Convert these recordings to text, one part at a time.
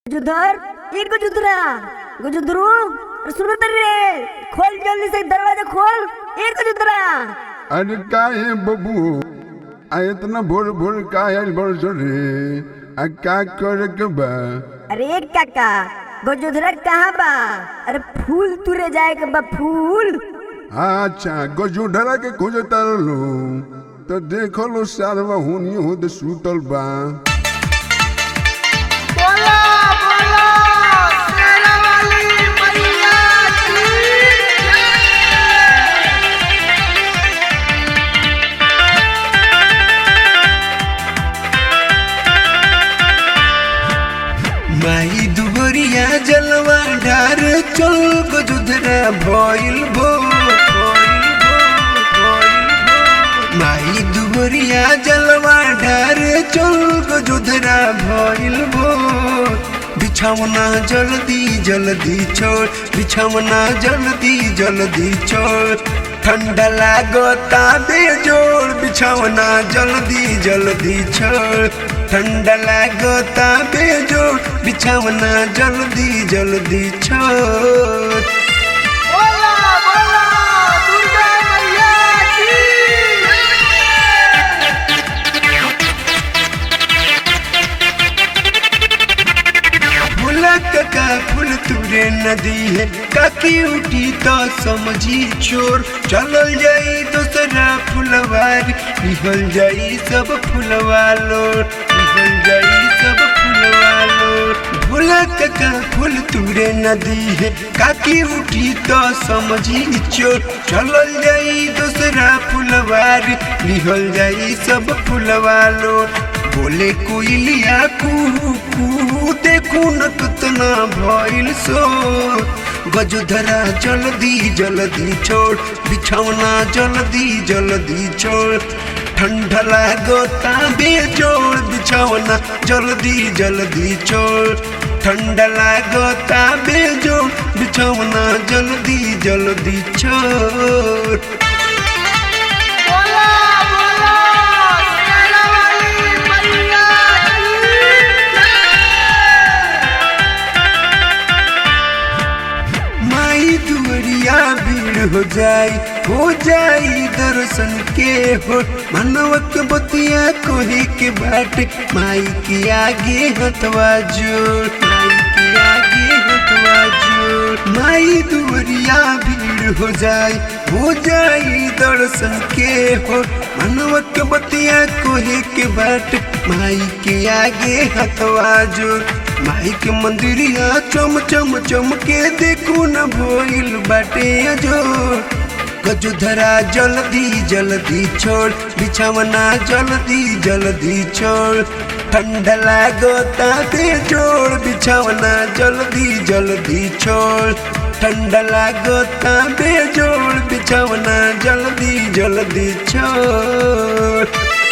गुजुधर ये गुजुधरा गुजुधरू अरे सुनो तर रे खोल जल्दी से दरवाजा खोल ये गुजुधरा अरे का है बबू आ इतना भोर भोर का है बरस रे आ का करे के बा अरे काका गुजुधरा कहाँ बा अरे फूल तुरे जाए के बा फूल अच्छा गजू डरा के खोजे तारलो तो देखो लो सारवा हुनी होद सूतल बा बोला बोला शेरा वाली मैया की माई दुबरिया जलवा ढार चल गजुधरा भइल भो भइल भो, भइल भो। माई दुबरिया जलवा ढार चल गजुधरा भइल भो बिछावना जल्दी जल्दी छोड़ बिछावना जल्दी जल्दी छोड़ ठंडा लागता बेजोड़ बिछावना जल्दी जल्दी छोड़ ठंडा लागता बेजोड़ बिछावना जल्दी जल्दी छोड़ बोला बोला दुर्गा मैया की फूलक का फूल तुरे नदी है काकी उठी तो समझी चोर चलल जाई दूसरा फुलवार निकल जाई सब फुलवा लोर निकल जाई सब फुलवा लोर फूलक का फूल तुरे नदी है काकी उठी तो समझी चोर चलल जाई दूसरा फुलवार निकल जाई सब फुलवा लोर बोले कोयलिया कुहू कुहू देखू न कितना भइल सो गजधरा जल्दी जल्दी छोड़ बिछौना जल्दी जल्दी छोड़ ठंडा लागता बेजोड़ बिछौना जल्दी जल्दी छोड़ ठंडा लागता बेजोड़ बिछौना जल्दी जल्दी छोड़ बोला बोला शेरा वाली मैया माई दुवरिया भीड़ हो जाई हो जाई दर्शन के हो मनवक बतिया कोही के बाट माई के आगे हथवा जोड़ माई के आगे हथवा जोड़ माई दुवरिया भीड़ हो जाई हो जाई दर्शन के हो मनवक बतिया कोही के बाट माई के आगे हथवा जोड़ माई के मंदिरिया चम चम चम के देखू न भइल बाटे जो गजुधरा जल्दी जल्दी छोड़ बिछावना जल्दी जल्दी छोड़ ठंडा लागता बेजोड़ बिछावना जल्दी जल्दी छोड़ ठंडा लागता बेजोड़ बिछावना जल्दी जल्दी छोड़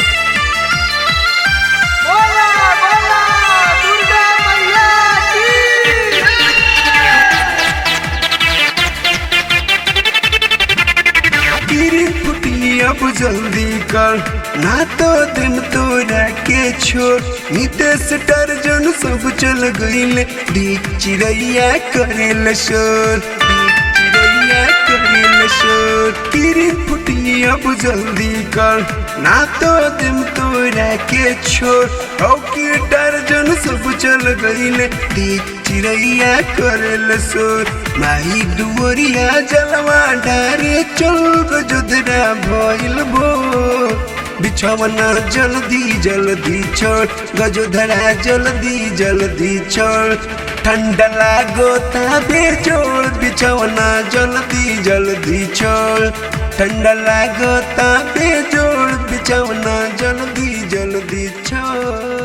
बोला बोला दुर्गा मैया की गिरी फुटी अब जल्दी कर ना तो दिन तोरा के छोड़ नितेश टर्जन सब चल गईल दीप चिड़ैया करेल शोर दीप चिड़ैया करेल शोर गिरी फुटी अब जल्दी कर ना तो दिन तोरा के छोड़ औ की टर्जन सब चल गईल दीप चिड़ैया करेल शोर माई दुवरिया जलवा डारे चल गजुदरा भइल भो बिछवना जल्दी जल्दी छोड़ गजुधरा जल्दी जल्दी छोड़ ठंडा लागोता बेजोड़ बिछवना जल्दी जल्दी छोड़ ठंडा लागोता बेजोड़ बिछवना जल्दी जल्दी छोड़